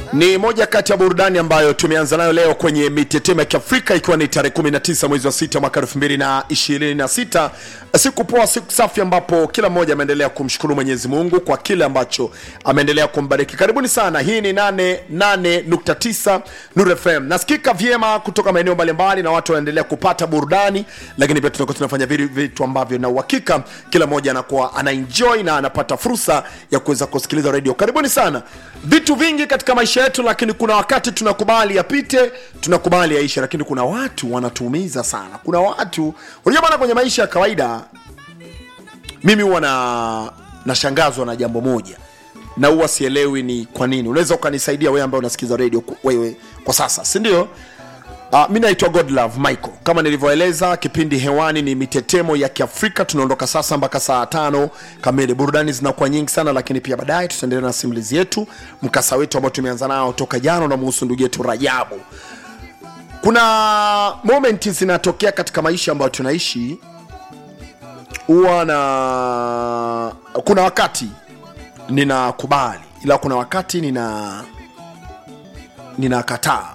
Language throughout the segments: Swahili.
ni moja kati ya burudani ambayo tumeanza nayo leo kwenye mitetemo ya kiafrika ikiwa ni tarehe 19 mwezi wa sita mwaka 2026 siku poa siku safi ambapo kila mmoja ameendelea kumshukuru mwenyezi mungu kwa kile ambacho ameendelea kumbariki karibuni sana hii ni 88.9 Nuru fm nasikika vyema kutoka maeneo mbalimbali na watu wanaendelea kupata burudani lakini pia tunakuwa tunafanya vile vitu ambavyo na uhakika kila mmoja anakuwa anaenjoy na anapata fursa ya kuweza kusikiliza redio karibuni sana vitu vingi katika maisha yetu lakini kuna wakati tunakubali yapite tunakubali yaishe lakini kuna watu wanatuumiza sana kuna watu unajua bana kwenye maisha ya kawaida mimi huwa na nashangazwa na jambo moja na huwa sielewi ni kwa nini unaweza ukanisaidia wewe ambaye unasikiza redio ku- wewe kwa sasa si ndio Uh, mi naitwa godlove michael kama nilivyoeleza kipindi hewani ni mitetemo ya kiafrika tunaondoka sasa mpaka saa tano kamili burudani zinakuwa nyingi sana lakini pia baadaye tutaendelea na simulizi yetu mkasa wetu ambao tumeanza nao toka jana unamuhusu ndugu yetu rajabu kuna momenti zinatokea katika maisha ambayo tunaishi huwa na kuna wakati ninakubali ila kuna wakati nina ninakataa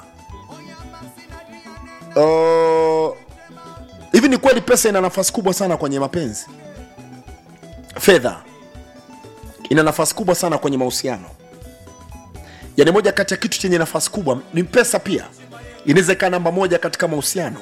Uh, hivi ni kweli pesa ina nafasi kubwa sana kwenye mapenzi fedha ina nafasi kubwa sana kwenye mahusiano yaani moja kati ya kitu chenye nafasi kubwa ni pesa pia inaweza ikawa namba moja katika mahusiano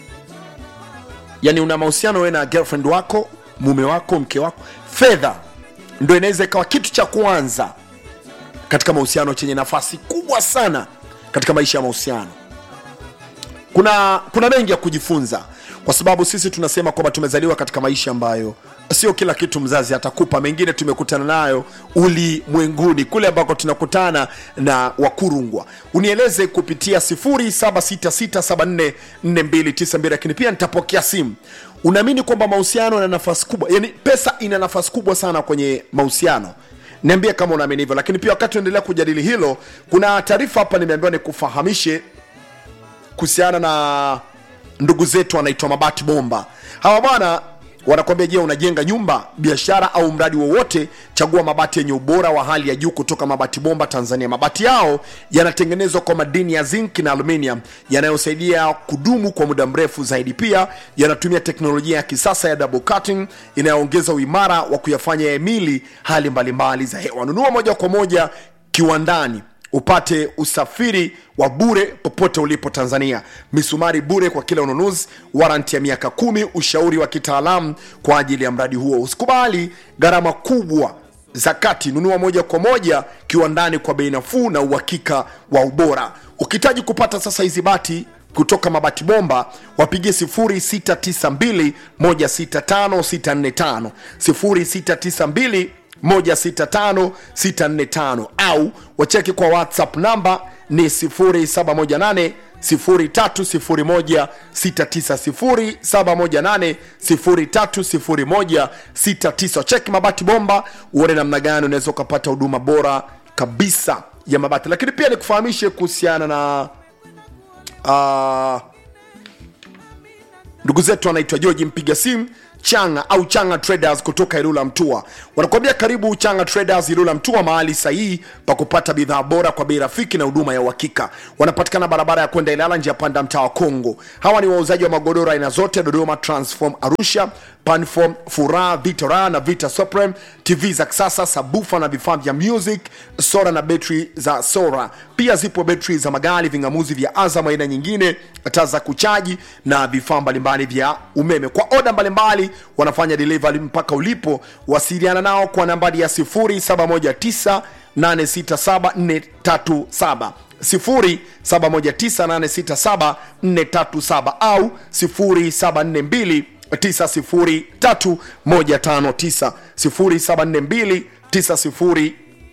yaani una mahusiano wewe na girlfriend wako mume wako mke wako fedha ndo inaweza ikawa kitu cha kwanza katika mahusiano chenye nafasi kubwa sana katika maisha ya mahusiano kuna kuna mengi ya kujifunza kwa sababu sisi tunasema kwamba tumezaliwa katika maisha ambayo sio kila kitu mzazi atakupa mengine tumekutana nayo ulimwenguni kule ambako tunakutana na wakurungwa unieleze kupitia 0766744292 lakini pia nitapokea simu unaamini kwamba mahusiano yana nafasi kubwa yani pesa ina nafasi kubwa sana kwenye mahusiano niambie kama unaamini hivyo lakini pia wakati unaendelea kujadili hilo kuna taarifa hapa nimeambiwa nikufahamishe kuhusiana na ndugu zetu wanaitwa mabati bomba hawa bwana wanakwambia je unajenga nyumba biashara au mradi wowote chagua mabati yenye ubora wa hali ya juu kutoka mabati bomba tanzania mabati yao yanatengenezwa kwa madini ya zinc na aluminium yanayosaidia kudumu kwa muda mrefu zaidi pia yanatumia teknolojia ya kisasa ya double cutting inayoongeza uimara wa kuyafanya yahimili hali mbalimbali za hewa nunua moja kwa moja kiwandani upate usafiri wa bure popote ulipo tanzania misumari bure kwa kila ununuzi waranti ya miaka kumi ushauri wa kitaalamu kwa ajili ya mradi huo usikubali gharama kubwa za kati nunua moja kwa moja kiwandani kwa bei nafuu na uhakika wa ubora ukihitaji kupata sasa hizi bati kutoka mabati bomba wapigie 0692 165645 0692 165645 au wacheki kwa whatsapp namba ni 0718 030169 cheki mabati bomba uone namna gani unaweza ukapata huduma bora kabisa ya mabati lakini pia nikufahamishe kuhusiana na uh, ndugu zetu wanaitwa georgi mpiga simu changa au changa traders kutoka ilula mtua wanakuambia karibu changa traders ilula mtua mahali sahihi pa kupata bidhaa bora kwa bei rafiki na huduma ya uhakika wanapatikana barabara ya kwenda ilala njia panda mtaa wa kongo hawa ni wauzaji wa magodoro aina zote dodoma transform arusha panform furaha vitora na vita supreme tv za kisasa sabufa na vifaa vya music sora na betri za sora pia zipo betri za magari vingamuzi vya azam aina nyingine taa za kuchaji na vifaa mbalimbali vya umeme kwa oda mbalimbali wanafanya delivery mpaka ulipo wasiliana nao kwa nambari ya 0719 867437 0719867437 au 0742 903159 0742 90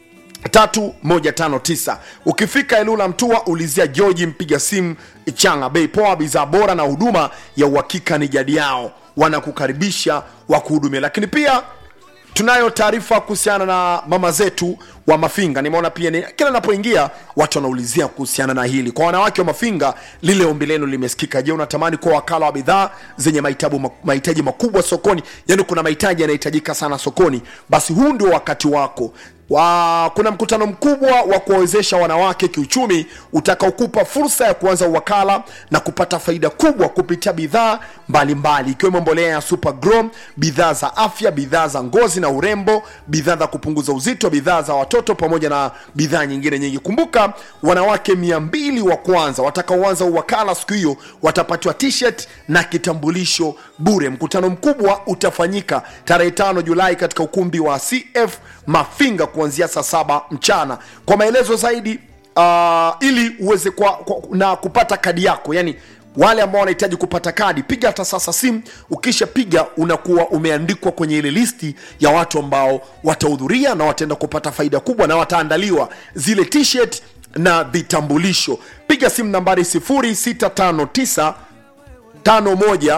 3159 ukifika elula mtua ulizia georgi mpiga simu changa bei poa bidhaa bora na huduma ya uhakika ni jadi yao wanakukaribisha wakuhudumia lakini pia tunayo taarifa kuhusiana na mama zetu wa mafinga nimeona pia ni, kila napoingia watu wanaulizia kuhusiana na hili kwa wanawake wa mafinga lile ombi lenu limesikika je unatamani kuwa wakala wa bidhaa zenye mahitabu- mahitaji makubwa sokoni yaani kuna mahitaji yanahitajika sana sokoni basi huu ndio wakati wako wa, kuna mkutano mkubwa wa kuwawezesha wanawake kiuchumi utakaokupa fursa ya kuanza uwakala na kupata faida kubwa kupitia bidhaa mbalimbali ikiwemo mbolea ya Super Grow, bidhaa za afya, bidhaa za ngozi na urembo, bidhaa za kupunguza uzito, bidhaa za watoto pamoja na bidhaa nyingine nyingi. Kumbuka, wanawake mia mbili wa kwanza watakaoanza uwakala siku hiyo watapatiwa t-shirt na kitambulisho bure. Mkutano mkubwa utafanyika tarehe tano Julai katika ukumbi wa CF Mafinga kuanzia saa saba mchana. Kwa maelezo zaidi uh, ili uweze kwa, kwa, na kupata kadi yako yani wale ambao wanahitaji kupata kadi piga hata sasa simu ukishapiga unakuwa umeandikwa kwenye ile listi ya watu ambao watahudhuria na wataenda kupata faida kubwa na wataandaliwa zile t-shirt na vitambulisho piga simu nambari 0659 51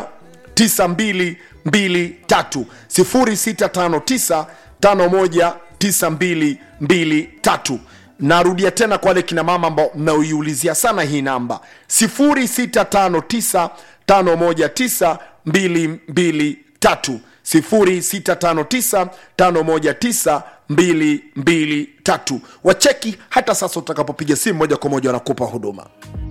9223 0659 51 9223 narudia tena kwa wale kina mama ambao mnaoiulizia sana hii namba 0659 519 223 0659 519 223 wacheki hata sasa utakapopiga simu moja kwa moja wanakupa huduma